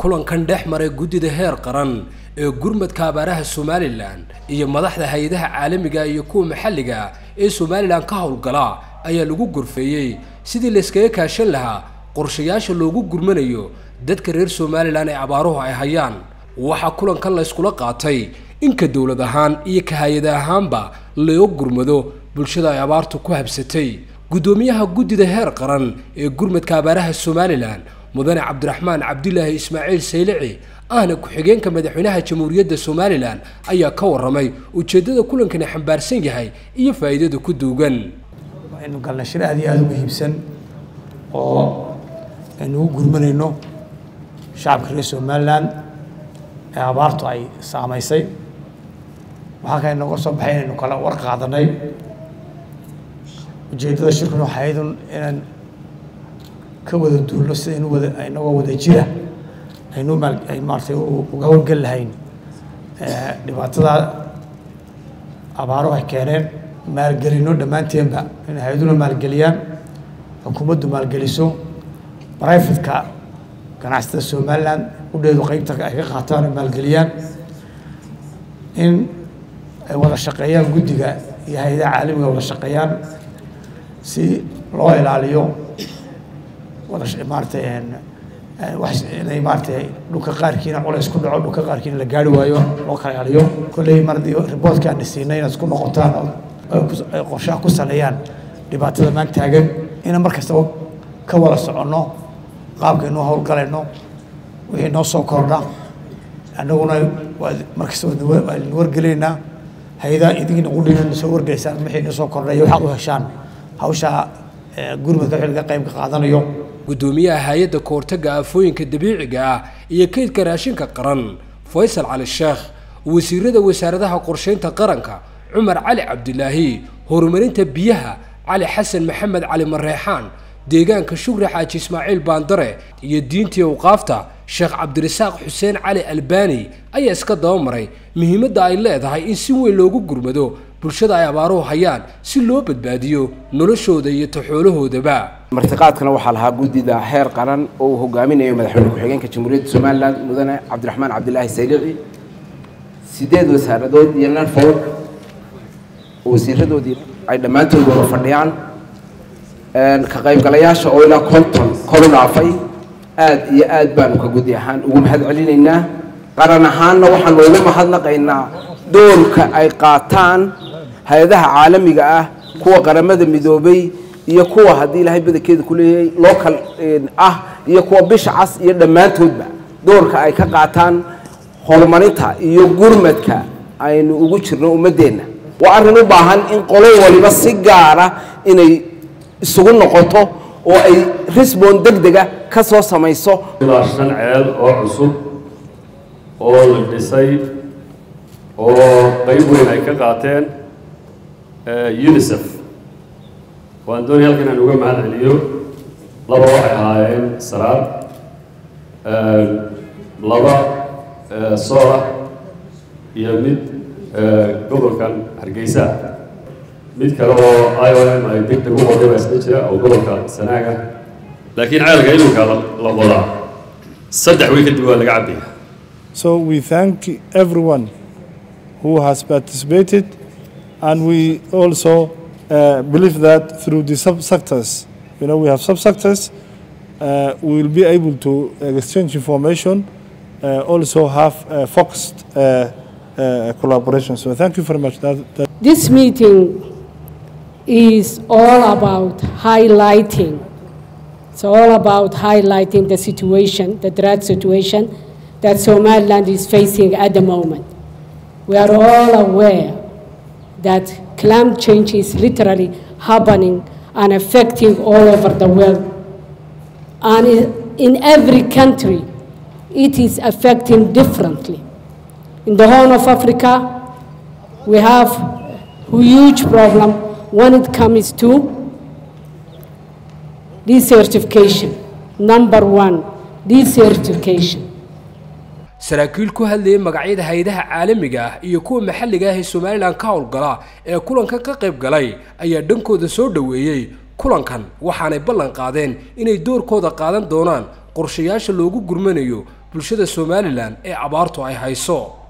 kulankan dhex maray guddida heer qaran ee gurmadka abaaraha somalilan iyo madaxda hay-adaha caalamiga iyo kuwa maxalliga ee somalilan ka howlgala ayaa lagu gorfeeyey sidii layskaga kaashan lahaa qorshayaasha loogu gurmanayo dadka reer somalilan ee abaaruhu ay hayaan waxaa kulankan layskula qaatay inka dowlad ahaan iyo ka hay-ada ahaanba loo gurmado bulshada ay abaartu ku habsatay guddoomiyaha guddida heer qaran ee gurmadka abaaraha somalilan mudane cabdiraxmaan cabdilaahi ismaaciil saylici ahna ku-xigeenka madaxweynaha jamhuuriyadda somalilan ayaa ka warramay ujeeddada kulankani xambaarsan yahay iyo faa'iidada ku duugan aynu galnay shir aad iyo aada u muhiimsan oo aynu ugu gurmanayno shacabka reer somalilan ee abaartu ay saamaysay waxaa kale nooga soo baxay inaynu kala war qaadanay ujeeddada shirkuna waxay ahayd inaan ka wada duulno sidaynu wada inagoo wada jira aynu maal ay maaratay uga howlgel lahayn dhibaatada abaaruhu ay keeneen maalgelino dhammaanteenba in hay-aduna maalgeliyaan xukuumaddu maalgeliso brifatka ganacsatada somalilan udheedu qeybta ay ka qaataan ay maalgeliyaan in ay wada shaqeeyaan guddiga iyo hay-adaha caalamiga wada shaqeeyaan si loo ilaaliyo wada maaratay wax inay maaratay dhulka qaarkiina culays ku dhaco dhulka qaarkiina la gaari waayo loo kala ilaaliyo kolley mardii riboortka aan siinay inaad isku noqotaan ay qorshaha ku saleeyaan dhibaatada maan taagan inaan mar kastaba ka wada soconno qaabkaynoo howlgalayno wixii noo soo kordha annaguna mar kastaba waanu wargelaynaa hay-adaha idinkina qudhina soo wargelaysaan wixii noo soo kordha iyo waxaad u heshaan hawshaa gurmadka wixii laga qayb ka qaadanayo guddoomiyaha hay-adda kahortagga aafooyinka dabiiciga ah iyo kaydka raashinka qaran faysal cali sheekh wasiirada wasaaradaha qorsheynta qaranka cumar cali cabdilaahi horumarinta biyaha cali xasan maxamed cali mareexaan deegaanka shukri xaaji ismaaciil baandare iyo diintii awqaafta sheekh cabdirasaaq xuseen cali albani ayaa iska dabamaray muhiimadda ay leedahay in si weyn loogu gurmado bulshada ay abaaruhu hayaan si loo badbaadiyo noloshooda iyo taxoolahoodaba martiqaadkana waxaa lahaa guddida heer qaran oo uu hogaaminayo madaxweyne ku-xigeenka jamhuuriyadda somalilan mudane cabdiraxmaan cabdilaahi saylici sideed wasaaradood iyo nanfowd oo wasiiradoodii ay dhammaantood wada fadhiyaan ka qaybgalayaasha oo ilaa konton koru dhaafay aad iyo aad baanu ka gudi ahaan ugu mahad celinaynaa qaran ahaanna waxaanu ugu mahadnaqaynaa doorka ay qaataan hay-adaha caalamiga ah kuwa qaramada midoobay iyo kuwa haddii ilaahay badankeeda ku leeyahay local ah iyo kuwa bisha cas iyo dhammaantoodba doorka ay ka qaataan horumarinta iyo gurmadka aynu ugu jirno ummaddeenna waa arrin u baahan in qolo waliba si gaara inay isugu noqoto oo ay risbon deg dega ka soo samayso ilaa shan ceel oo cusub oo la dhisay oo qayb weyn ay ka qaateen unisef waan doonay halkan aan uga mahad celiyo laba waxay ahaayeen saraad laba soola iyo mid gobolkan hargeysa mid kale oo i o m ay deg deg u qoday baa isla jira oo gobolka sanaaga laakiin ceelka iminka la qodaa saddex wey kadib waa laga cabaya So we thank everyone who has participated and we also uh, believe that through the sub-sectors, you know, we have sub-sectors, uh, we will be able to exchange information, uh, also have uh, focused uh, uh, collaboration. So thank you very much. That, that This meeting is all about highlighting. It's all about highlighting the situation, the drought situation that Somaliland is facing at the moment. We are all aware that climate change is literally happening and affecting all over the world. And in every country, it is affecting differently. In the Horn of Africa, we have a huge problem when it comes to desertification. Number one, desertification. saraakiil ku hadlayay magacyada hay-adaha caalamiga ah iyo kuwa maxalliga ah ee somalilan ka howlgala ee kulankan ka qayb galay ayaa dhankooda soo dhoweeyey kulankan waxaanay ballan qaadeen inay doorkooda qaadan doonaan qorshayaasha loogu gurmanayo bulshada somalilan ee abaartu ay hayso